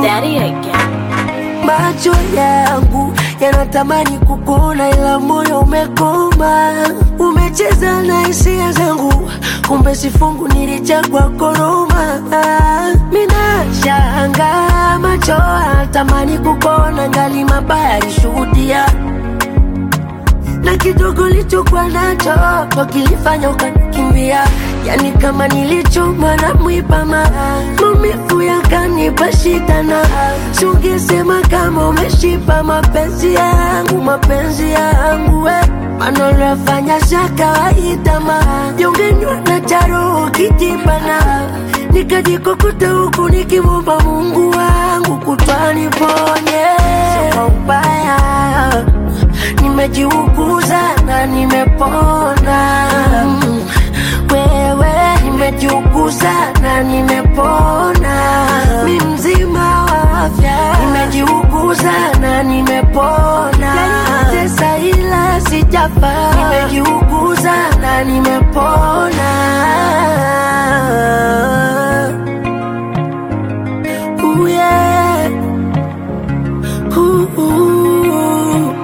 daddy again. Macho yangu yanatamani kukuona, ila moyo umekoma. Umecheza na hisia zangu, kumbe sifungu nilichagua koroma. Minashanga macho yanatamani kukuona, ngali mabaya alishuhudia na kidogo lichokuwa nacho ndo kilifanya ukanikimbia, yani kama nilichoma na mwipama, maumivu yakanipa shida, na sungesema kama umeshipa mapenzi yangu, mapenzi yangu we maneno yafanya za kawaida, ma jongenywa na charo kijibana, nikajikokota huku nikimwomba Mungu wangu kutwani ponye kwa ubaya nimejiuguza na nimepona. Mm, Wewe nimejiuguza na nimepona, mi mzima wa afya, nimejiuguza na nimepona. Tesa ila sijafa, nimejiuguza na nimepona. Ooh, yeah. Ooh, ooh.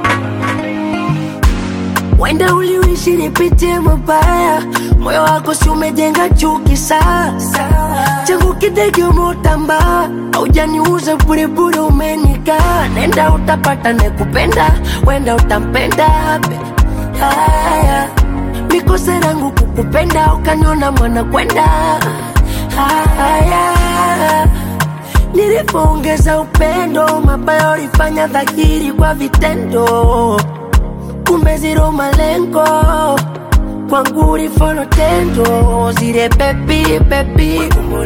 Wenda uliishi nipitie mabaya, moyo wako si umejenga chuki sasa. Changu kidege umeutamba, haujaniuza burebure, umenikaa. Nenda utapata nekupenda, wenda utampenda be. Haya, mikosa yangu kukupenda, ukaniona mwana kwenda. Haya, nilipoongeza upendo, mabaya ulifanya dhahiri kwa vitendo kumbe zero malengo kwangu ulifolo tendo zile pepi pepi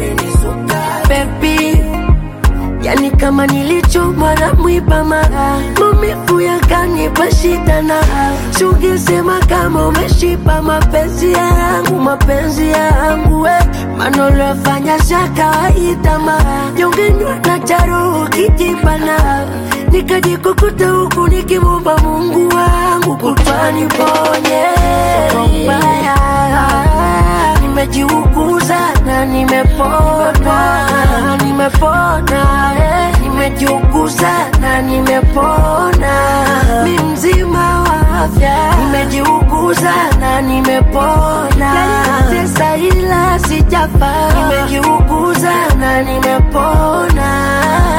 pepi yani kama nilichomwa na mwibama maumivu yakanipa shida na sungesema kama umeshipa mapenzi yangu mapenzi yangu we maneno yafanya za kawaida ma jongenywa na charo kijibana nikajikukuta huku nikimwomba Mungu wangu kutwani ponye kwa ubaya nimejiuguza na nimepona nimepona eh, nimejiuguza na nimepona mi mzima wa afya nimejiuguza na nimepona tesa ila sijafa nimejiuguza na nimepona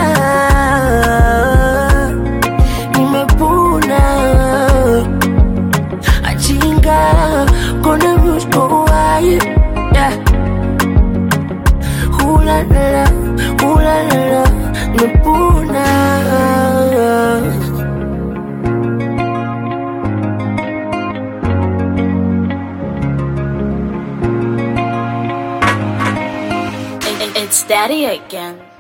nimepona achinga kona muskowaye yeah. hulalala hulalala nimepona It- it- It's daddy again.